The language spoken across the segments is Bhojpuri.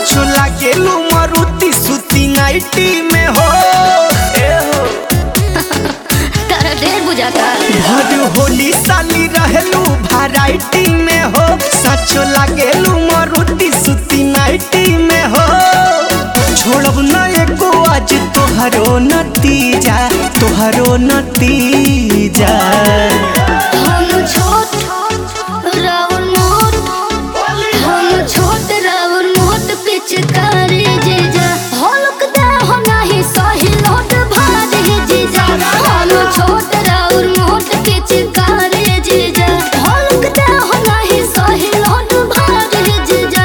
सचो लागेलू मारुति सुती नाइटी में हो ए हो तारा ढेर बुझाता भर होली साली रहेलू वैरायटी में हो सचो लागेलू मारुति सुती नाइटी में हो छोड़ब न एको आज तोहरो नतीजा तोहरो नतीजा हम छोट राउर मोट हम छोट राउर मोट पिचकारी जीजा हलक दे हो नहीं सही लोट भारी जीजा हम छोट राउर मोट पिचकारी जीजा हलक दे हो नहीं सही लोट भारी जीजा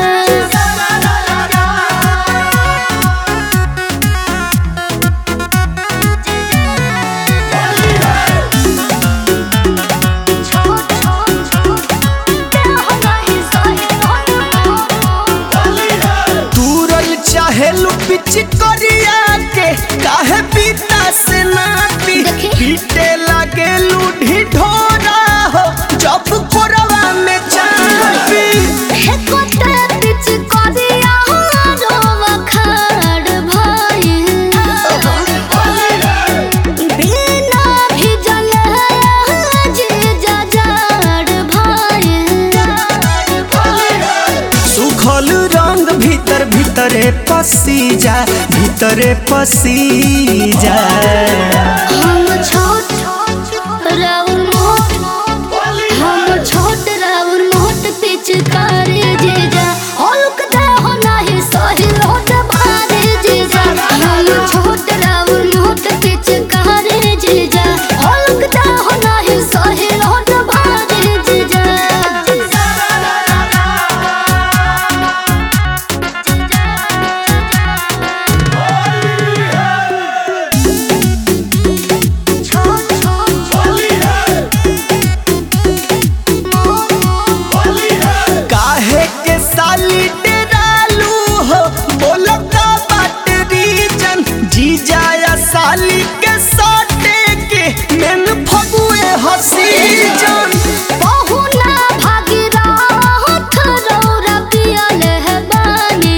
दूरल चाहेलू पिच करिया के काहे पीता से ना पी देखी। पीटे लागेलू ढिढोरा हो जब कोरवा में चापी सुखल रंग भीतर भीतरे पसी जा भीतरे पसी जा पिचकारी जीजा हल्क दे हो नाही सही लोट भारी जीजा हम छोट राउर मोट पिचकारी जीजा हल्क दे हो नाही सही लोट भारी जीजा काहे के साली डेरालू हो बोलो का बात रीजन जी जाया साली के साटे के मेन फगुए हसी जन बहुना भागीरथ रौरा पियले है बानी।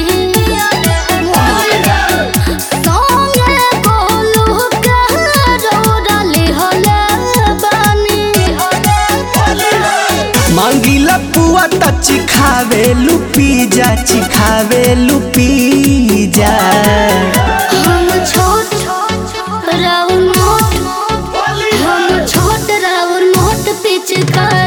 संगे गोलू के रौरा लिहले बानी। मांगीला पुआ त चिखावे लुपी जा चिखावे लुपी जा हम छोट राउर मोट हम छोट राउर मोट पिचकारी